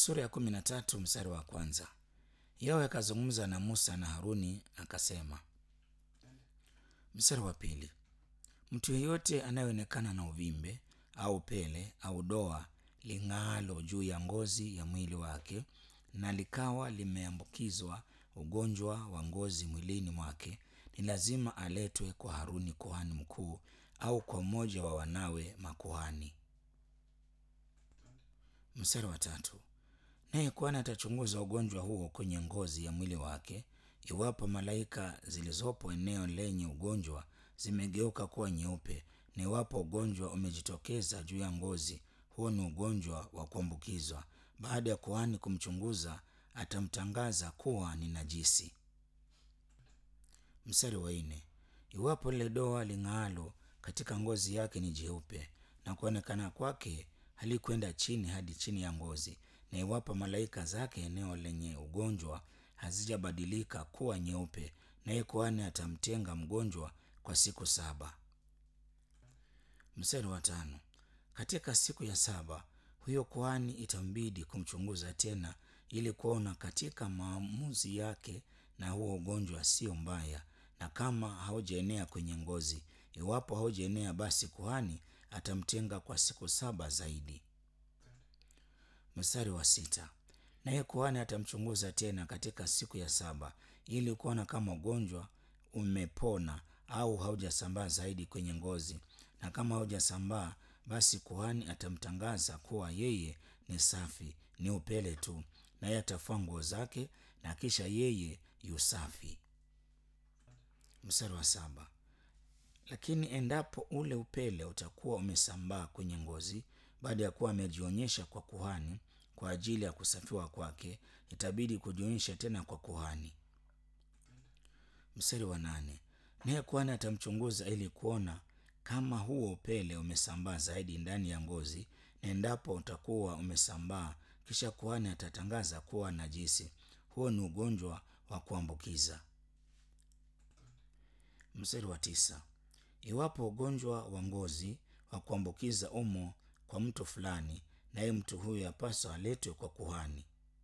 Sura ya kumi na tatu mstari wa kwanza. Yawe akazungumza na Musa na Haruni akasema. Mstari wa pili. Mtu yeyote anayeonekana na uvimbe au pele au doa ling'aalo juu ya ngozi ya mwili wake na likawa limeambukizwa ugonjwa wa ngozi mwilini mwake, ni lazima aletwe kwa Haruni kuhani mkuu au kwa mmoja wa wanawe makuhani. Mstari wa tatu. Naye kuhani atachunguza ugonjwa huo kwenye ngozi ya mwili wake. Iwapo malaika zilizopo eneo lenye ugonjwa zimegeuka kuwa nyeupe, na iwapo ugonjwa umejitokeza juu ya ngozi, huo ni ugonjwa wa kuambukizwa. Baada ya kuhani kumchunguza, atamtangaza kuwa ni najisi. Mstari wa nne. Iwapo lile doa ling'aalo katika ngozi yake ni jeupe na kuonekana kwake halikwenda chini hadi chini ya ngozi, na iwapo malaika zake eneo lenye ugonjwa hazijabadilika kuwa nyeupe, naye kuhani atamtenga mgonjwa kwa siku saba. Mstari wa tano. Katika siku ya saba huyo kuhani itambidi kumchunguza tena ili kuona katika maamuzi yake na huo ugonjwa sio mbaya, na kama haujaenea kwenye ngozi. Iwapo haujaenea, basi kuhani atamtenga kwa siku saba zaidi. Mstari wa sita. Naye kuhani atamchunguza tena katika siku ya saba ili kuona kama ugonjwa umepona au haujasambaa zaidi kwenye ngozi, na kama haujasambaa, basi kuhani atamtangaza kuwa yeye ni safi, ni upele tu, naye atafua nguo zake na kisha yeye yu safi. Mstari wa saba. Lakini endapo ule upele utakuwa umesambaa kwenye ngozi baada ya kuwa amejionyesha kwa kuhani kwa ajili ya kusafiwa kwake, itabidi kujionyesha tena kwa kuhani. Mstari wa nane. Naye kuhani atamchunguza ili kuona kama huo upele umesambaa zaidi ndani ya ngozi, na endapo utakuwa umesambaa, kisha kuhani atatangaza kuwa najisi. Huo ni ugonjwa wa kuambukiza. Mstari wa tisa. Iwapo ugonjwa wa ngozi wa kuambukiza umo kwa mtu fulani, naye mtu huyo yapaswa aletwe kwa kuhani.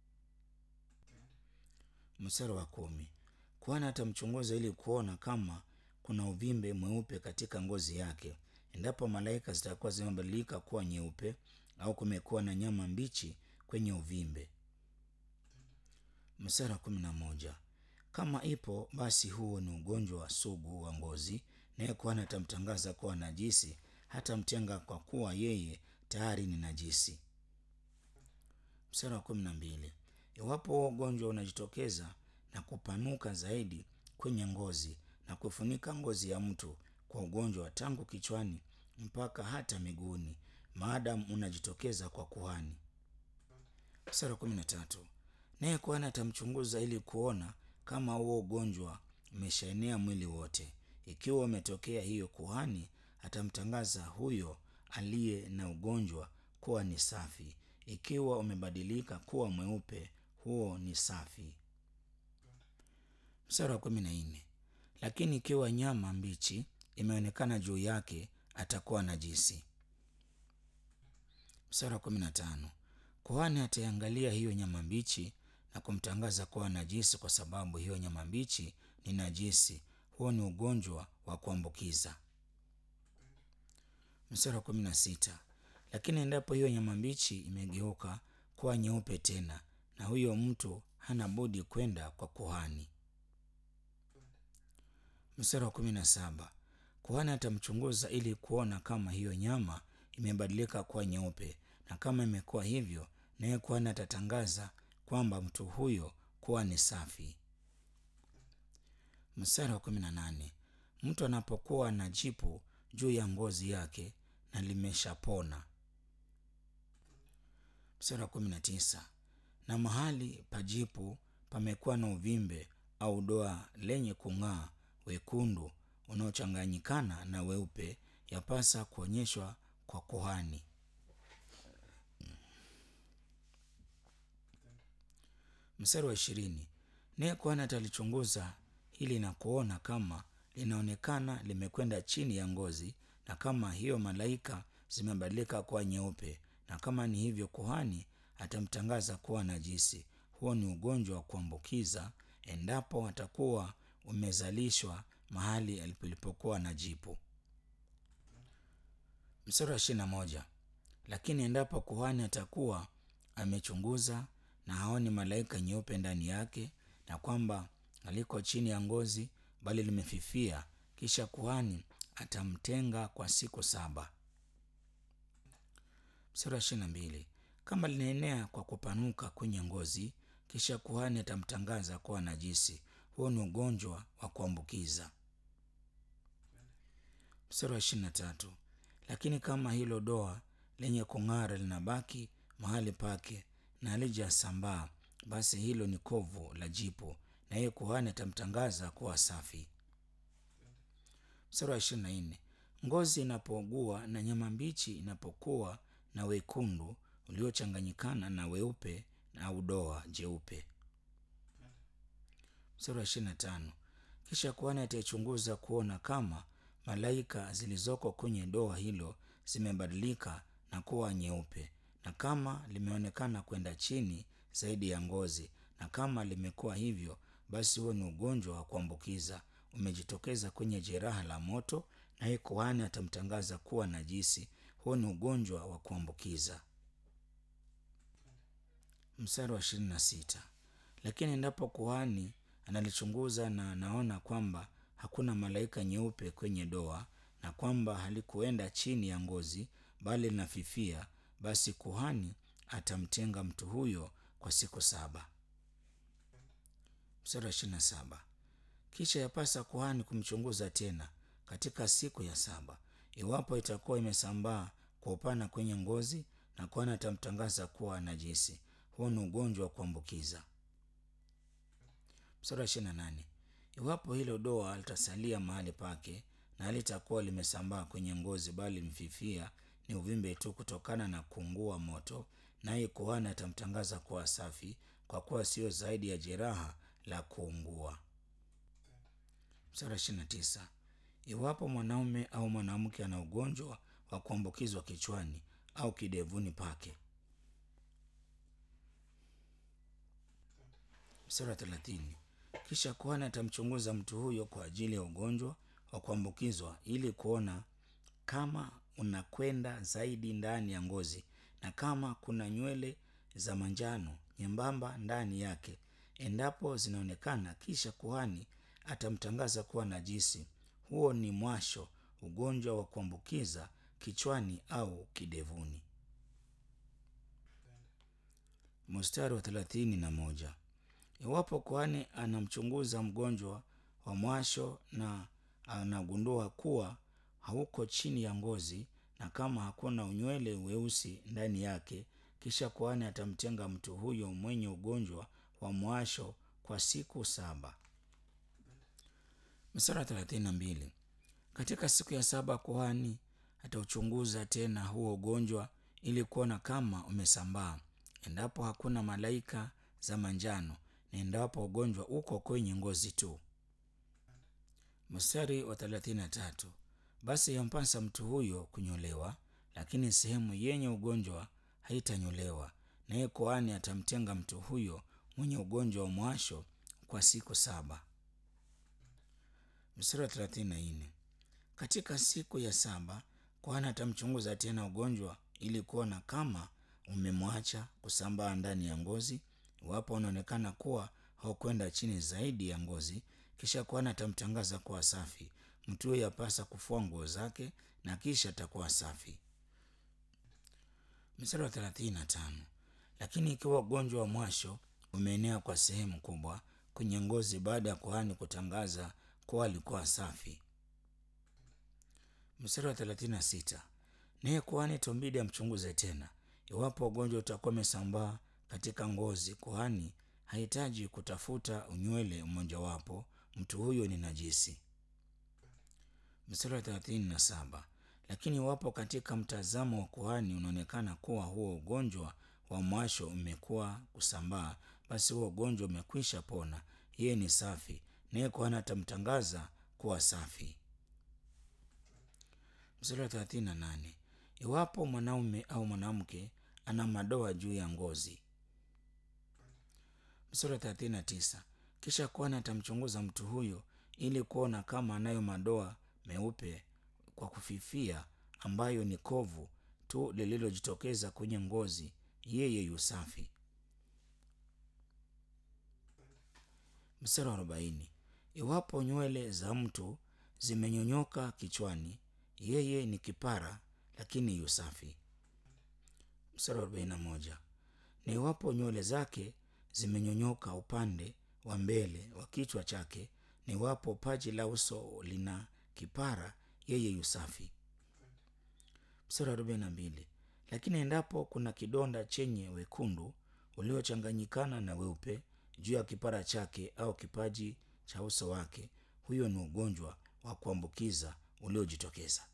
Mstari wa kumi. Kuhani atamchunguza ili kuona kama kuna uvimbe mweupe katika ngozi yake. Endapo malaika zitakuwa zimebadilika kuwa nyeupe au kumekuwa na nyama mbichi kwenye uvimbe. Mstari wa kumi na moja. Kama ipo basi huo ni ugonjwa wa sugu wa ngozi, naye kuhani atamtangaza kuwa najisi, hatamtenga kwa kuwa yeye tayari ni najisi. Mstari wa kumi na mbili. Iwapo huo ugonjwa unajitokeza na kupanuka zaidi kwenye ngozi na kufunika ngozi ya mtu kwa ugonjwa tangu kichwani mpaka hata miguuni, maadamu unajitokeza kwa kuhani. Mstari wa kumi na tatu. Naye kuhani atamchunguza ili kuona kama huo ugonjwa umeshaenea mwili wote. Ikiwa umetokea, hiyo kuhani atamtangaza huyo aliye na ugonjwa kuwa ni safi. Ikiwa umebadilika kuwa mweupe, huo ni safi. Mstari wa kumi na nne. Lakini ikiwa nyama mbichi imeonekana juu yake, atakuwa najisi. Mstari wa kumi na tano. Kuhani ataiangalia hiyo nyama mbichi na kumtangaza kuwa najisi, kwa sababu hiyo nyama mbichi ni najisi. Huo ni ugonjwa wa kuambukiza. Mstari wa kumi na sita. Lakini endapo hiyo nyama mbichi imegeuka kuwa nyeupe tena, na huyo mtu hana budi kwenda kwa kuhani. Mstari wa kumi na saba. Kuhani atamchunguza ili kuona kama hiyo nyama imebadilika kuwa nyeupe, na kama imekuwa hivyo, naye kuhani atatangaza kwamba mtu huyo kuwa ni safi. Mstari wa kumi na nane. Mtu anapokuwa na jipu juu ya ngozi yake na limeshapona. Mstari wa kumi na tisa. Na mahali pa jipu pamekuwa na uvimbe au doa lenye kung'aa wekundu unaochanganyikana na weupe, yapasa kuonyeshwa kwa kuhani. Mstari wa ishirini. Naye kuhani atalichunguza hili na kuona kama linaonekana limekwenda chini ya ngozi, na kama hiyo malaika zimebadilika kuwa nyeupe, na kama ni hivyo, kuhani atamtangaza kuwa najisi. Huo ni ugonjwa wa kuambukiza endapo atakuwa umezalishwa mahali palipokuwa na jipu. Mstari wa ishirini na moja. Lakini endapo kuhani atakuwa amechunguza na haoni malaika nyeupe ndani yake, na kwamba aliko chini ya ngozi bali limefifia, kisha kuhani atamtenga kwa siku saba. Mstari wa ishirini na mbili. Kama linaenea kwa kupanuka kwenye ngozi, kisha kuhani atamtangaza kuwa najisi. Huo ni ugonjwa wa kuambukiza. Mstari wa ishirini na tatu. Lakini kama hilo doa lenye kung'ara linabaki mahali pake na halijasambaa, basi hilo ni kovu la jipu, na yeye kuhani atamtangaza kuwa safi. Mstari wa ishirini na nne. Ngozi inapougua na nyama mbichi inapokuwa na wekundu uliochanganyikana na weupe na udoa jeupe. Mstari wa ishirini na tano. Kisha kuhani ataichunguza kuona kama malaika zilizoko kwenye doa hilo zimebadilika na kuwa nyeupe, na kama limeonekana kwenda chini zaidi ya ngozi, na kama limekuwa hivyo, basi huo ni ugonjwa wa kuambukiza umejitokeza kwenye jeraha la moto, naye kuhani atamtangaza kuwa najisi. Huo ni ugonjwa wa kuambukiza. Mstari wa ishirini na sita. Lakini endapo kuhani analichunguza na anaona kwamba hakuna malaika nyeupe kwenye doa na kwamba halikuenda chini ya ngozi bali linafifia, basi kuhani atamtenga mtu huyo kwa siku saba. Mstari wa ishirini na saba. Kisha yapasa kuhani kumchunguza tena katika siku ya saba, iwapo itakuwa imesambaa kwa upana kwenye ngozi, na kuhani atamtangaza kuwa najisi. Huo ni ugonjwa wa kuambukiza. Mstari wa ishirini na nane. Iwapo hilo doa litasalia mahali pake na halitakuwa limesambaa kwenye ngozi bali limefifia, ni uvimbe tu kutokana na kuungua moto, naye kuhani atamtangaza kuwa safi, kwa kuwa sio zaidi ya jeraha la kuungua. Mstari wa ishirini na tisa. Iwapo mwanaume au mwanamke ana ugonjwa wa kuambukizwa kichwani au kidevuni pake. Mstari wa thelathini. Kisha kuhani atamchunguza mtu huyo kwa ajili ya ugonjwa wa kuambukizwa ili kuona kama unakwenda zaidi ndani ya ngozi na kama kuna nywele za manjano nyembamba ndani yake. Endapo zinaonekana, kisha kuhani atamtangaza kuwa najisi. Huo ni mwasho, ugonjwa wa kuambukiza kichwani au kidevuni. Mstari wa thelathini na moja. Iwapo kuhani anamchunguza mgonjwa wa mwasho na anagundua kuwa hauko chini ya ngozi na kama hakuna unywele weusi ndani yake, kisha kuhani atamtenga mtu huyo mwenye ugonjwa wa mwasho kwa siku saba. Mstari wa thelathini na mbili. Katika siku ya saba kuhani atauchunguza tena huo ugonjwa ili kuona kama umesambaa, endapo hakuna malaika za manjano na endapo ugonjwa uko kwenye ngozi tu. Mstari wa thelathini na tatu. Basi yampasa mtu huyo kunyolewa, lakini sehemu yenye ugonjwa haitanyolewa, naye kuhani atamtenga mtu huyo mwenye ugonjwa wa mwasho kwa siku saba. Mstari wa thelathini na nne. Katika siku ya saba kuhani atamchunguza tena ugonjwa ili kuona kama umemwacha kusambaa ndani ya ngozi. Iwapo unaonekana kuwa haukwenda chini zaidi ya ngozi, kisha kuhani atamtangaza kuwa safi. Mtu huyo yapasa kufua nguo zake na kisha atakuwa safi. Mstari wa thelathini na tano. Lakini ikiwa ugonjwa wa mwasho umeenea kwa sehemu kubwa kwenye ngozi baada ya kuhani kutangaza kuwa alikuwa safi. Mstari wa thelathini na sita. Naye kuhani itombidi amchunguze tena. Iwapo ugonjwa utakuwa umesambaa katika ngozi, kuhani hahitaji kutafuta unywele mmojawapo, mtu huyo ni najisi. Mstari wa thelathini na saba. Lakini iwapo katika mtazamo wa kuhani unaonekana kuwa huo ugonjwa wa mwasho umekuwa kusambaa, basi huo ugonjwa umekwisha pona, yeye ni safi, naye kuhani atamtangaza kuwa safi. Mstari wa thelathini na nane. Iwapo mwanaume au mwanamke ana madoa juu ya ngozi. Mstari wa thelathini na tisa. Kisha kuhani atamchunguza mtu huyo ili kuona kama anayo madoa meupe kwa kufifia, ambayo ni kovu tu lililojitokeza kwenye ngozi, yeye yu safi. Mstari wa arobaini. Iwapo nywele za mtu zimenyonyoka kichwani, yeye ni kipara, lakini yu safi. Mstari wa arobaini na moja. Na iwapo nywele zake zimenyonyoka upande wa mbele wa kichwa chake, na iwapo paji la uso lina kipara, yeye yu safi. Mstari wa arobaini na mbili. Lakini endapo kuna kidonda chenye wekundu uliochanganyikana na weupe juu ya kipara chake au kipaji cha uso wake, huyo ni ugonjwa wa kuambukiza uliojitokeza.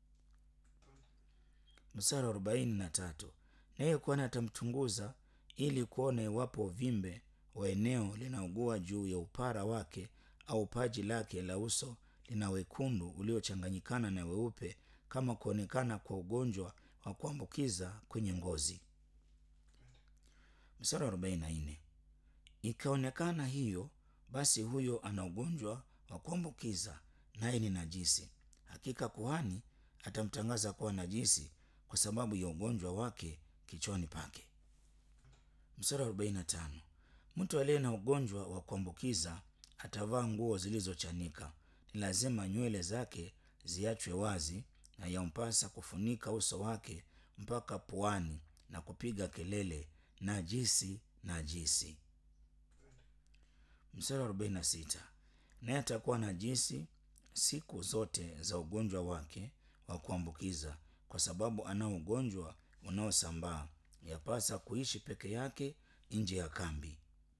Mstari wa arobaini na tatu. Naye kuhani atamchunguza ili kuona iwapo uvimbe wa eneo linaugua juu ya upara wake au paji lake la uso lina wekundu uliochanganyikana na weupe, kama kuonekana kwa ugonjwa wa kuambukiza kwenye ngozi. Mstari wa arobaini na nne. Ikaonekana hiyo, basi huyo ana ugonjwa wa kuambukiza, naye ni najisi. Hakika kuhani atamtangaza kuwa najisi kwa sababu ya ugonjwa wake kichwani pake. Mstari wa arobaini na tano. Mtu aliye na ugonjwa wa kuambukiza atavaa nguo zilizochanika. Ni lazima nywele zake ziachwe wazi, na yampasa kufunika uso wake mpaka puani na kupiga kelele, najisi, najisi. Mstari wa arobaini na sita. Naye atakuwa najisi siku zote za ugonjwa wake wa kuambukiza, kwa sababu anao ugonjwa unaosambaa. Yapasa kuishi peke yake nje ya kambi.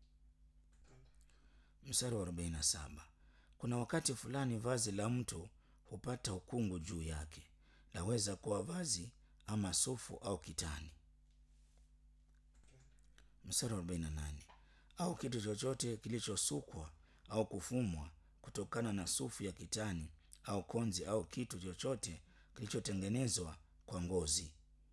Mstari wa arobaini na saba. Kuna wakati fulani vazi la mtu hupata ukungu juu yake, laweza kuwa vazi ama sufu au kitani. Mstari wa arobaini na nane. Au kitu chochote kilichosukwa au kufumwa kutokana na sufu ya kitani au konzi au kitu chochote kilichotengenezwa kwa ngozi.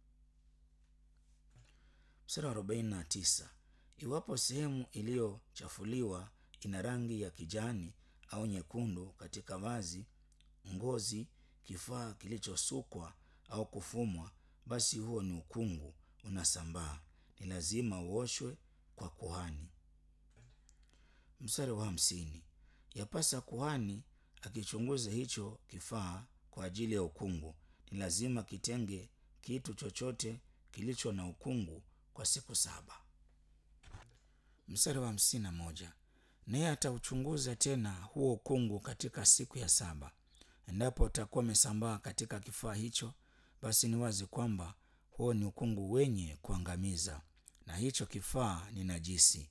Mstari wa arobaini na tisa. Iwapo sehemu iliyochafuliwa ina rangi ya kijani au nyekundu katika vazi, ngozi, kifaa kilichosukwa au kufumwa, basi huo ni ukungu unasambaa, ni lazima uoshwe kwa kuhani. Mstari wa hamsini. Yapasa kuhani akichunguza hicho kifaa kwa ajili ya ukungu, ni lazima kitenge kitu chochote kilicho na ukungu kwa siku saba. Mstari wa hamsini na moja. Naye atauchunguza tena huo ukungu katika siku ya saba. Endapo utakuwa umesambaa katika kifaa hicho, basi ni wazi kwamba huo ni ukungu wenye kuangamiza, na hicho kifaa ni najisi.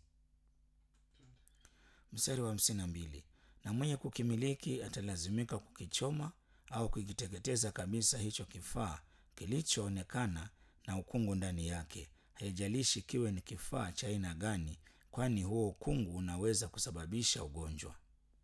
Mstari wa hamsini na mbili. Na mwenye kukimiliki atalazimika kukichoma au kukiteketeza kabisa hicho kifaa kilichoonekana na ukungu ndani yake, haijalishi kiwe ni kifaa cha aina gani, kwani huo ukungu unaweza kusababisha ugonjwa.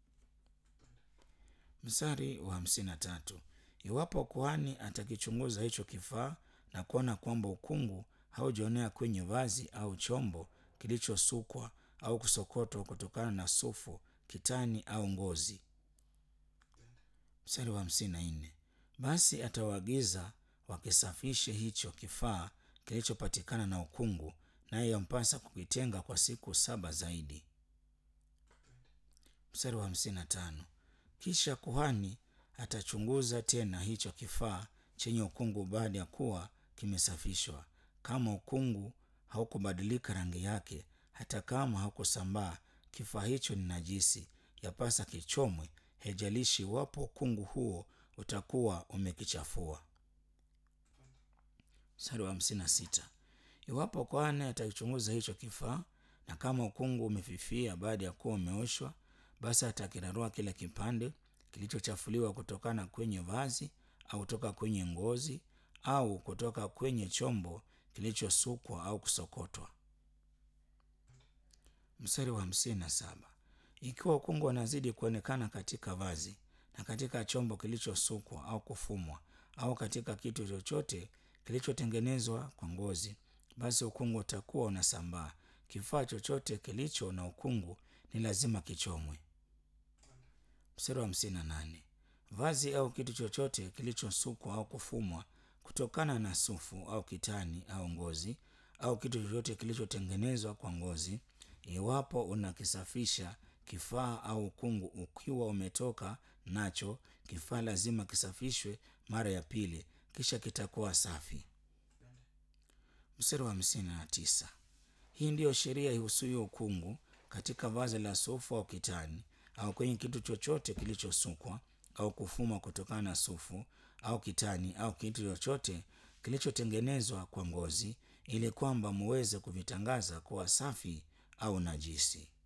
Mstari wa hamsini na tatu. Iwapo kuhani atakichunguza hicho kifaa na kuona kwamba ukungu haujaonea kwenye vazi au chombo kilichosukwa au kusokotwa kutokana na sufu, kitani au ngozi. Mstari wa hamsini na nne. Basi atawaagiza wakisafishe hicho kifaa kilichopatikana na ukungu, naye yampasa kukitenga kwa siku saba zaidi. Mstari wa hamsini na tano. Kisha kuhani atachunguza tena hicho kifaa chenye ukungu baada ya kuwa kimesafishwa. Kama ukungu haukubadilika rangi yake, hata kama haukusambaa, kifaa hicho ni najisi, yapasa kichomwe, haijalishi iwapo ukungu huo utakuwa umekichafua. Mstari wa hamsini na sita. Iwapo kuhani atakichunguza hicho kifaa na kama ukungu umefifia baada ya kuwa umeoshwa, basi atakirarua kile kipande kilichochafuliwa kutokana kwenye vazi au kutoka kwenye ngozi au kutoka kwenye chombo kilichosukwa au kusokotwa. Mstari wa hamsini na saba. Ikiwa ukungu unazidi kuonekana katika vazi na katika chombo kilichosukwa au kufumwa au katika kitu chochote kilichotengenezwa kwa ngozi basi ukungu utakuwa unasambaa. Kifaa chochote kilicho na ukungu ni lazima kichomwe. Mstari wa hamsini na nane. Vazi au kitu chochote kilichosukwa au kufumwa kutokana na sufu au kitani au ngozi au kitu chochote kilichotengenezwa kwa ngozi, iwapo unakisafisha kifaa au ukungu ukiwa umetoka nacho, kifaa lazima kisafishwe mara ya pili, kisha kitakuwa safi. Mstari wa hamsini na tisa. Hii ndiyo sheria ihusuyo ukungu katika vazi la sufu au kitani au kwenye kitu chochote kilichosukwa au kufumwa kutokana na sufu au kitani au kitu chochote kilichotengenezwa kwa ngozi, ili kwamba muweze kuvitangaza kuwa safi au najisi.